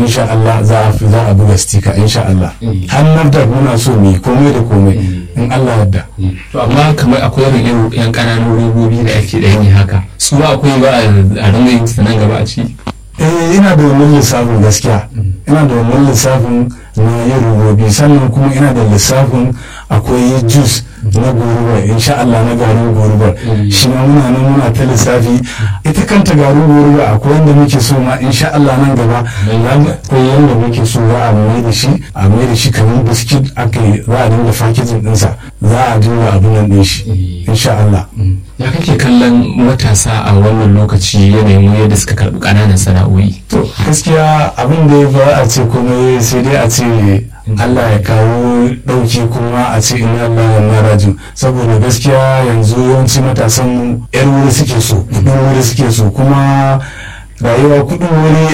insha Allah za a fi za a buga stika insha Allah hannar da muna so mu yi komai da komai in Allah yadda to amma kamar akwai irin irin yan ƙananan robobi da ake da yi haka su ba akwai ba a ringa yin su nan gaba a ci eh ina da wannan lissafin gaskiya ina da wannan lissafin na yin robobi sannan kuma ina da lissafin akwai juice na goruba insha Allah na garin goruba shi ma muna nan muna ta lissafi ita kanta garin goruba akwai wanda muke so ma insha Allah nan gaba akwai yanda muke so za a mai da shi a mai da shi kamar biskit aka yi za a dinga fakijin dinsa za a dinga abin nan din shi insha Allah ya kake kallon matasa a wannan lokaci yanayin yadda suka karɓi ƙananan sana'o'i to gaskiya abin da ya ba a ce komai sai dai a ce Allah ya kawo ɗauki kuma a ce ina Allah ya raju saboda gaskiya yanzu yawanci matasan yar wuri suke so kudin wuri suke so kuma rayuwa kudin wuri